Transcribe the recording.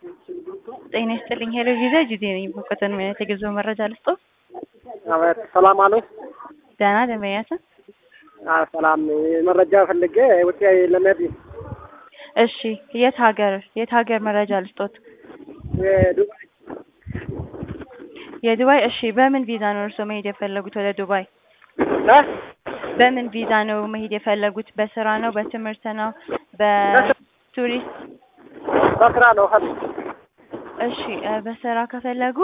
ጤና ይስጥልኝ። ሄሎ ቪዛ ጁዜ ነኝ። በኮተን አይነት የጉዞ መረጃ ልስጦ። አቤት፣ ሰላም አሉ? ደህና ደንበኛችን። አዎ ሰላም። መረጃ ፈልጌ ውጭ ለመሄድ እሺ፣ የት ሀገር የት ሀገር መረጃ ልስጦት? የዱባይ የዱባይ። እሺ፣ በምን ቪዛ ነው እርስዎ መሄድ የፈለጉት ወደ ዱባይ? እ በምን ቪዛ ነው መሄድ የፈለጉት? በስራ ነው? በትምህርት ነው? በቱሪስት? በስራ ነው። እሺ፣ እ በስራ ከፈለጉ